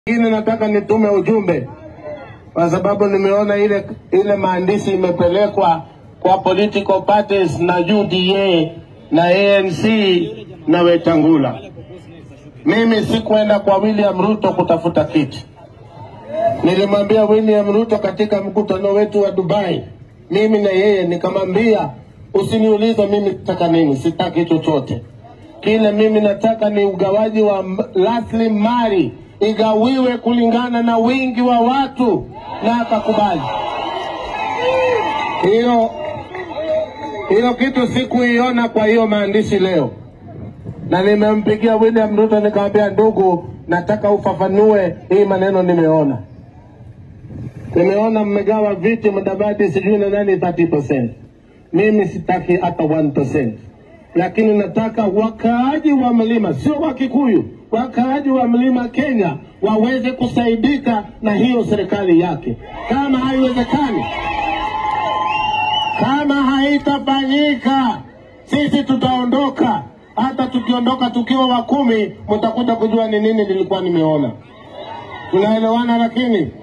Lakini nataka nitume ujumbe kwa sababu nimeona ile ile maandishi imepelekwa kwa political parties na UDA na ANC na Wetangula. Mimi sikwenda kwa William Ruto kutafuta kiti. Nilimwambia William Ruto katika mkutano wetu wa Dubai, mimi na yeye nikamwambia, usiniulize mimi nataka nini, sitaki chochote. Kile mimi nataka ni ugawaji wa m- rasilimali igawiwe kulingana na wingi wa watu, na akakubali hilo. Hilo kitu sikuiona kwa hiyo maandishi leo, na nimempigia William Ruto nikamwambia, ndugu, nataka ufafanue hii maneno nimeona nimeona mmegawa viti Mudavadi sijui na nani 30%. Mimi sitaki hata 1%, lakini nataka wakaaji wa mlima, sio wa Kikuyu, wakaaji wa mlima Kenya waweze kusaidika na hiyo serikali yake. Kama haiwezekani, kama haitafanyika, sisi tutaondoka. Hata tukiondoka tukiwa wa kumi, mtakuja kujua ni nini nilikuwa nimeona. Tunaelewana lakini